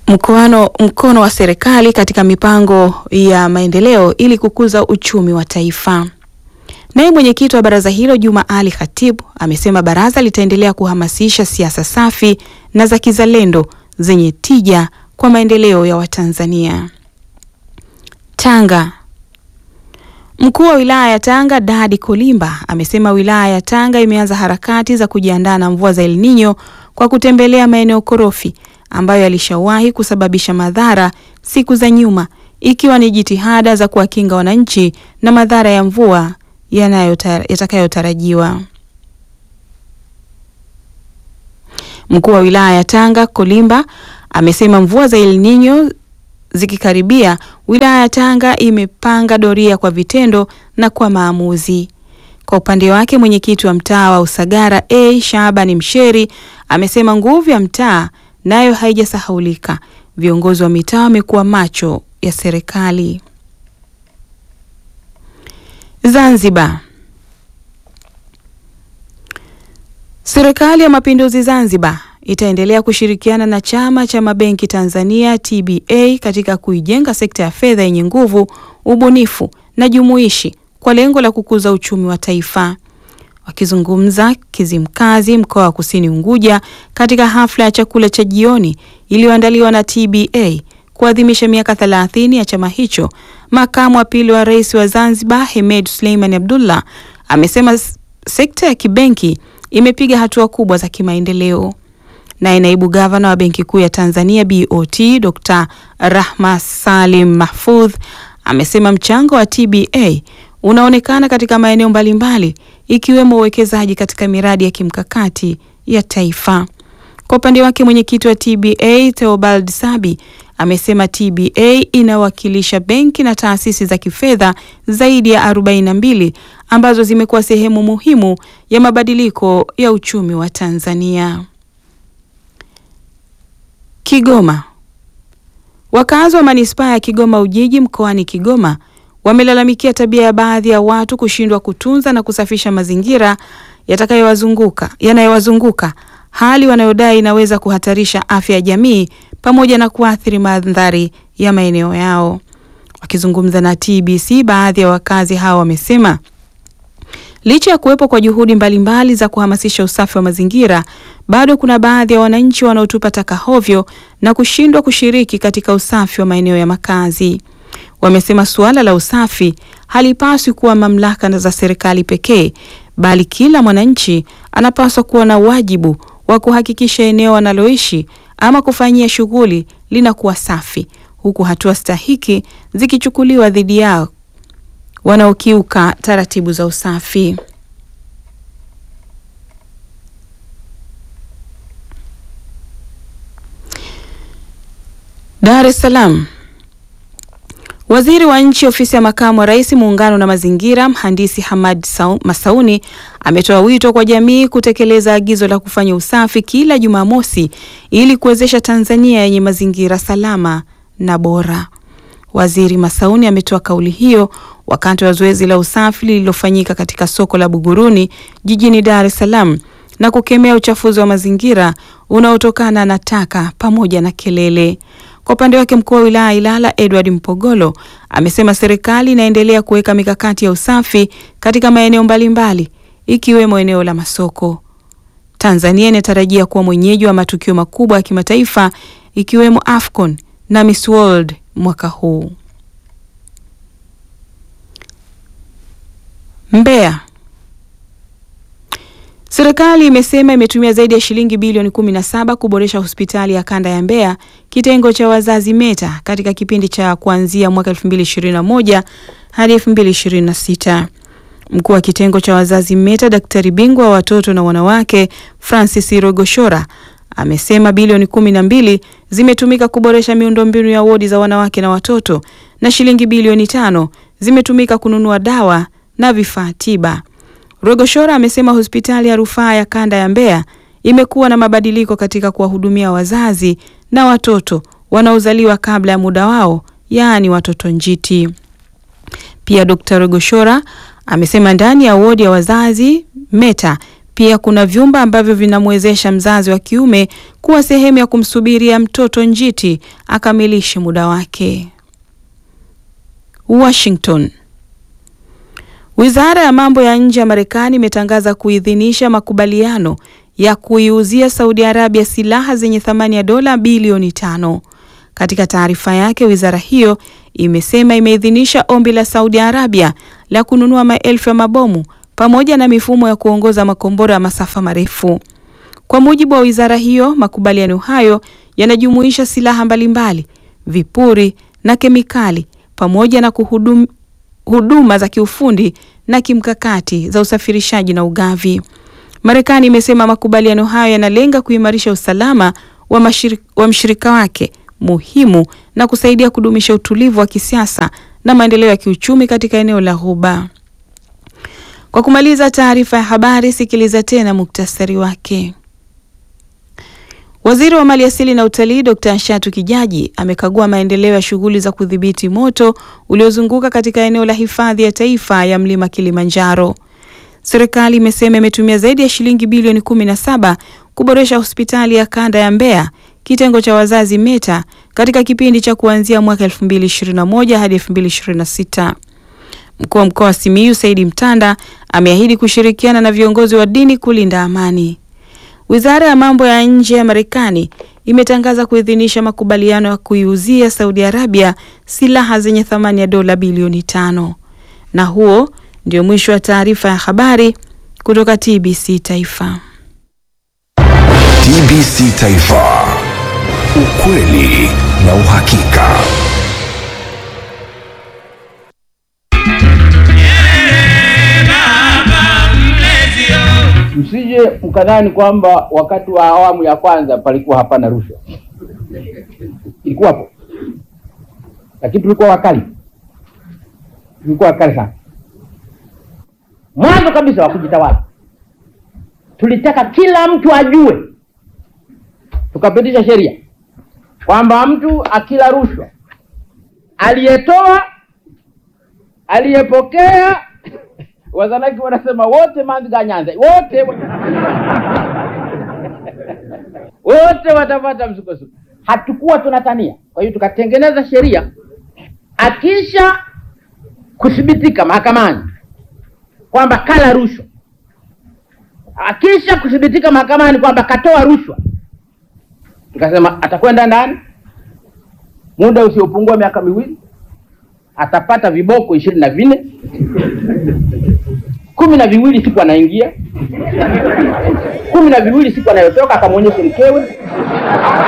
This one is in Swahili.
mkoano, mkono wa serikali katika mipango ya maendeleo ili kukuza uchumi wa taifa. Naye mwenyekiti wa baraza hilo Juma Ali Khatibu amesema baraza litaendelea kuhamasisha siasa safi na za kizalendo zenye tija kwa maendeleo ya Watanzania. Tanga. Mkuu wa wilaya ya Tanga Dadi Kolimba amesema wilaya ya Tanga imeanza harakati za kujiandaa na mvua za El Nino kwa kutembelea maeneo korofi ambayo yalishawahi kusababisha madhara siku za nyuma, ikiwa ni jitihada za kuwakinga wananchi na madhara ya mvua yatakayotarajiwa. Mkuu wa wilaya ya Tanga Kolimba amesema mvua za El Nino zikikaribia, wilaya ya Tanga imepanga doria kwa vitendo na kwa maamuzi. Kwa upande wake, mwenyekiti wa mtaa wa Usagara A Shabani Msheri amesema nguvu ya mtaa nayo haijasahaulika. Viongozi wa mitaa wamekuwa macho ya serikali. Zanzibar. Serikali ya Mapinduzi Zanzibar itaendelea kushirikiana na Chama cha Mabenki Tanzania TBA katika kuijenga sekta ya fedha yenye nguvu, ubunifu na jumuishi kwa lengo la kukuza uchumi wa taifa. Wakizungumza Kizimkazi, mkoa wa Kusini Unguja, katika hafla ya chakula cha jioni iliyoandaliwa na TBA kuadhimisha miaka 30 ya chama hicho, makamu wa pili wa rais wa Zanzibar Hemed Suleiman Abdullah amesema sekta ya kibenki imepiga hatua kubwa za kimaendeleo. Naye naibu gavana wa Benki Kuu ya Tanzania BOT Dr. Rahma Salim Mahfudh amesema mchango wa TBA unaonekana katika maeneo mbalimbali ikiwemo uwekezaji katika miradi ya kimkakati ya taifa. Kwa upande wake, mwenyekiti wa TBA Theobald Sabi amesema TBA inawakilisha benki na taasisi za kifedha zaidi ya 42 ambazo zimekuwa sehemu muhimu ya mabadiliko ya uchumi wa Tanzania. Kigoma. Wakazi wa manispaa ya Kigoma Ujiji mkoani Kigoma wamelalamikia tabia ya baadhi ya watu kushindwa kutunza na kusafisha mazingira yatakayowazunguka yanayowazunguka, hali wanayodai inaweza kuhatarisha afya ya jamii pamoja na kuathiri mandhari ya maeneo yao. Wakizungumza na TBC, baadhi ya wakazi hao wamesema licha ya kuwepo kwa juhudi mbalimbali mbali za kuhamasisha usafi wa mazingira, bado kuna baadhi ya wananchi wanaotupa taka hovyo na kushindwa kushiriki katika usafi wa maeneo ya makazi. Wamesema suala la usafi halipaswi kuwa mamlaka za serikali pekee, bali kila mwananchi anapaswa kuwa na wajibu wa kuhakikisha eneo analoishi ama kufanyia shughuli linakuwa safi, huku hatua stahiki zikichukuliwa dhidi yao wanaokiuka taratibu za usafi. Dar es Salaam. Waziri wa Nchi, Ofisi ya Makamu wa Rais, Muungano na Mazingira, Mhandisi Hamad Masauni ametoa wito kwa jamii kutekeleza agizo la kufanya usafi kila Jumamosi ili kuwezesha Tanzania yenye mazingira salama na bora. Waziri Masauni ametoa kauli hiyo wakati wa zoezi la usafi lililofanyika katika soko la Buguruni jijini Dar es Salaam na kukemea uchafuzi wa mazingira unaotokana na taka pamoja na kelele. Kwa upande wake mkuu wa wilaya Ilala Edward Mpogolo amesema serikali inaendelea kuweka mikakati ya usafi katika maeneo mbalimbali ikiwemo eneo la masoko. Tanzania inatarajia kuwa mwenyeji wa matukio makubwa ya kimataifa ikiwemo AFCON na Miss World mwaka huu. Mbeya. Serikali imesema imetumia zaidi ya shilingi bilioni 17 kuboresha hospitali ya kanda ya Mbeya kitengo cha wazazi META katika kipindi cha kuanzia mwaka 2021 hadi 2026. Mkuu wa kitengo cha wazazi META, daktari bingwa wa watoto na wanawake Francis Rogoshora amesema bilioni 12 zimetumika kuboresha miundombinu ya wodi za wanawake na watoto na shilingi bilioni tano zimetumika kununua dawa na vifaa tiba. Rogoshora amesema hospitali ya rufaa ya kanda ya Mbeya imekuwa na mabadiliko katika kuwahudumia wazazi na watoto wanaozaliwa kabla ya muda wao, yaani watoto njiti. Pia Dr. Rogoshora amesema ndani ya wodi ya wazazi META Pia kuna vyumba ambavyo vinamwezesha mzazi wa kiume kuwa sehemu ya kumsubiria mtoto njiti akamilishe muda wake. Washington. Wizara ya mambo ya nje ya Marekani imetangaza kuidhinisha makubaliano ya kuiuzia Saudi Arabia silaha zenye thamani ya dola bilioni tano. Katika taarifa yake, wizara hiyo imesema imeidhinisha ombi la Saudi Arabia la kununua maelfu ya mabomu pamoja na mifumo ya kuongoza makombora ya masafa marefu. Kwa mujibu wa wizara hiyo, makubaliano hayo yanajumuisha silaha mbalimbali, vipuri na kemikali pamoja na kuhudum, huduma za kiufundi na kimkakati za usafirishaji na ugavi. Marekani imesema makubaliano hayo yanalenga kuimarisha usalama wa, mashirika, wa mshirika wake muhimu na kusaidia kudumisha utulivu wa kisiasa na maendeleo ya kiuchumi katika eneo la Ghuba. Kwa kumaliza taarifa ya habari, sikiliza tena muktasari wake. Waziri wa Maliasili na Utalii Dr. Ashatu Kijaji amekagua maendeleo ya shughuli za kudhibiti moto uliozunguka katika eneo la hifadhi ya taifa ya Mlima Kilimanjaro. Serikali imesema imetumia zaidi ya shilingi bilioni 17 kuboresha hospitali ya kanda ya Mbeya kitengo cha wazazi Meta katika kipindi cha kuanzia mwaka 2021 hadi 2026. Mkuu wa mkoa wa Simiyu Saidi Mtanda ameahidi kushirikiana na viongozi wa dini kulinda amani. Wizara ya mambo ya nje ya Marekani imetangaza kuidhinisha makubaliano ya kuiuzia Saudi Arabia silaha zenye thamani ya dola bilioni tano. Na huo ndio mwisho wa taarifa ya habari kutoka TBC Taifa. TBC Taifa. Ukweli na uhakika. Msije mkadhani kwamba wakati wa awamu ya kwanza palikuwa hapana rushwa, ilikuwapo, lakini tulikuwa wakali, tulikuwa wakali sana. Mwanzo kabisa wa kujitawala, tulitaka kila mtu ajue, tukapitisha sheria kwamba mtu akila rushwa, aliyetoa, aliyepokea Wazanaki wanasema wote manziga nyanza wote wote watapata msukosuko. Hatukuwa tunatania, kwa hiyo tukatengeneza sheria, akisha kuthibitika mahakamani kwamba kala rushwa, akisha kuthibitika mahakamani kwamba katoa rushwa, tukasema atakwenda ndani muda usiopungua miaka miwili, atapata viboko ishirini na vinne kumi na viwili siku anaingia, kumi na viwili siku anayotoka, akamwonyeshe mkewe,